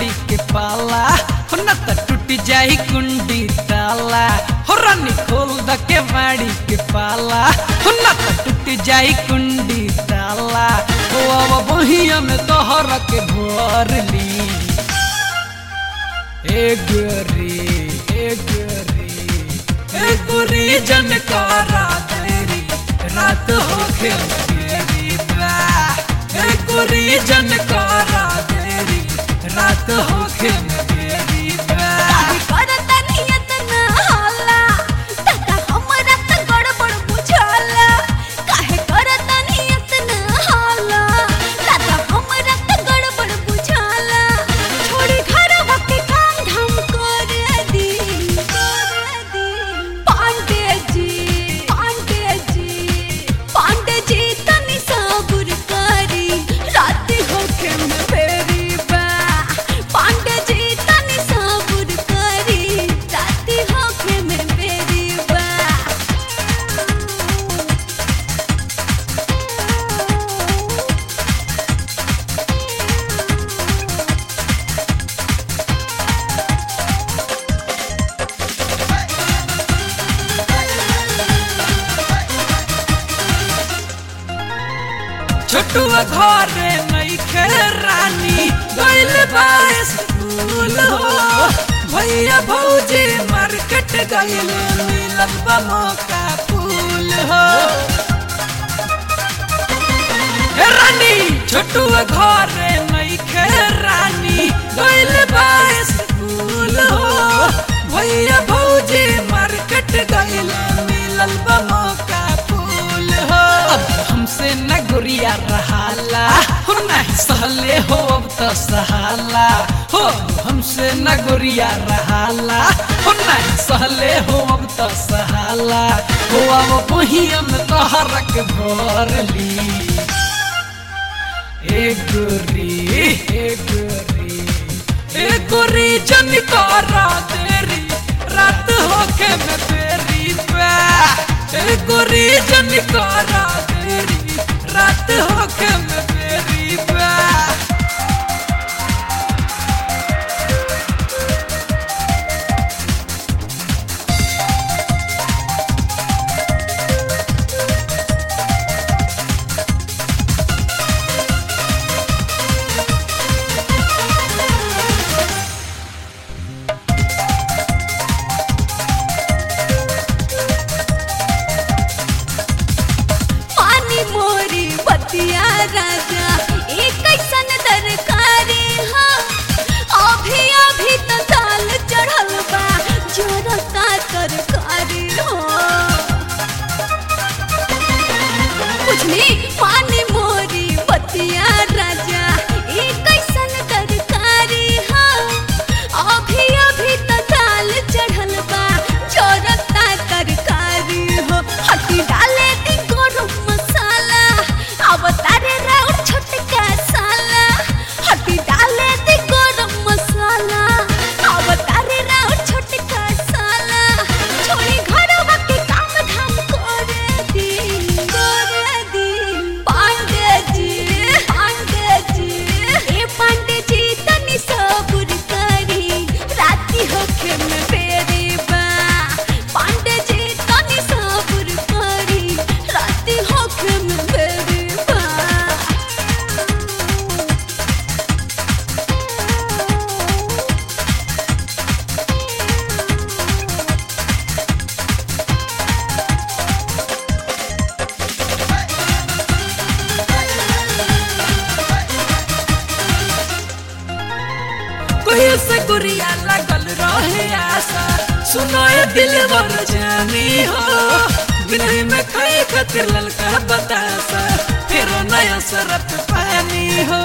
मारी के पाला हो न त टूट जाई कुंडी ताला हो रानी खोल द के मारी के पाला हो न त टूट जाई कुंडी ताला हो अब बहिया में तोहर के भर ली ए गोरी ए गोरी ए गोरी जनकारा तेरी रात हो खेल तेरी बा ए गोरी जनकारा तेरी रात हो खेल तेरी बा करता नियत ना होला तका हमरा त गड़बड़ बुझाला काहे करता नियत ना होला तका हमरा त गड़बड़ बुझाला छोड़ी घरवा के काम धाम कर दी कर दी पांडे जी पांडे जी पांडे जी तनी सबुर करी रात होखे में फेरी बा पांडे जी तनी सबुर करी रात होखे में फेरी बा छोटुआ घरे नइखे रानी गइल बा स्कूल हो भैया भौजी मार्केट गइल मिलल बा मौका फूल हो हे रानी छोटुआ घरे नइखे रानी गइल बा स्कूल हो भैया भौजी मार्केट गइल मिलल बा मौका फूल हो अब हमसे न गुरिया रहाला हो नहीं सहले हो अब तो सहाला हो हमसे न गुरिया रहाला हो नहीं सहले हो अब तो सहाला हो अब बहिया में तोहरक भर ली ए गोरी ए गोरी ए गोरी जनकारा तेरी रात होके में तेरी बा ए गोरी जनकारा तेरी रात होके में तेरी बा पानी मोरी बतिया राजा एक कैसन दरकारी हाँ अभी अभी तो दाल चढ़ल बा जोरता तरकारी हो कुछनी पानी मोरी बतिया राजा एक कैसन तरकारी हाँ अभी अभी तो दाल चढ़ल बा जोरता तरकारी हो हटी डाले दी गरम मसाला अब तारे राउर छोटका साला हटी डाले दी गरम मसाला अब तारे राउर छोटका साला छोड़ी घरवा के काम धाम करे दी करे दी पांडे जी पांडे जी ए पांडे जी तनी सबुर करी राती होखे में फेरी बा पांडे जी तनी सबुर करी राती होखे में फेरी बा कोई से गुरिया लगल रहे आशा सुनो ये दिल वर जानी हो बिनही में खाए खातिर ललका बतासा फिर नया सरत पानी हो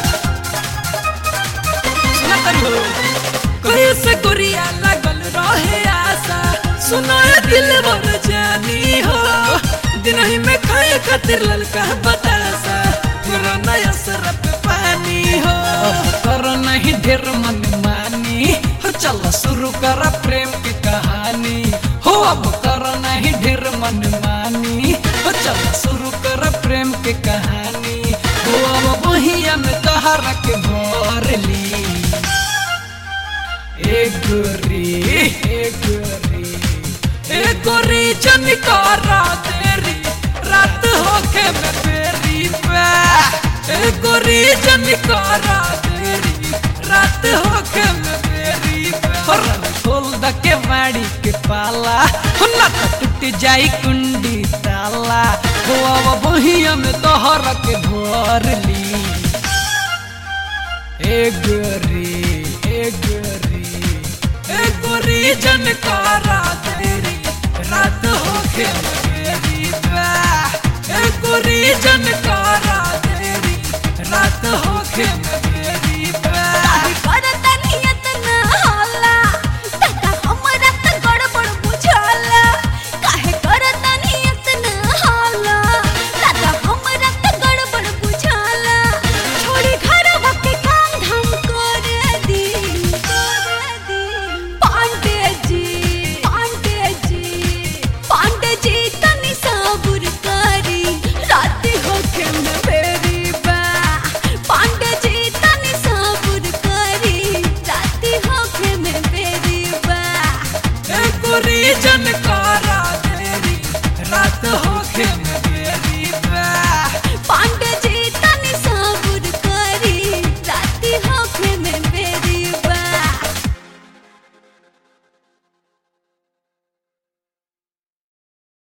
सुना करी हो कोई से गुरिया लगल रहे आशा सुनो ये दिल वर जानी हो दिनही में खाए खातिर ललका बतासा फिर नया सरत पानी हो कर नहीं ढेर मन मानी हो चलो शुरू कर प्रेम की कहानी हो अब कर नहीं ढेर मन मानी हो चलो शुरू कर प्रेम की कहानी हो अब बहिया में तहरा के भर ली गोरी ए गोरी ए गोरी जनकारा तेरी रात होके मैं तेरी पे ए गोरी जनकारा तेरी रात होके मैं तेरी पे और खोल द के माड़ी के पाला हो ना तो टूट जाई कुंडी ताला हो अब बहिया में तोहर के भर ली ए गोरी ए गोरी ए गोरी जनकारा तेरी रात होके मेरी बा ए गोरी जनकारा तेरी रात होके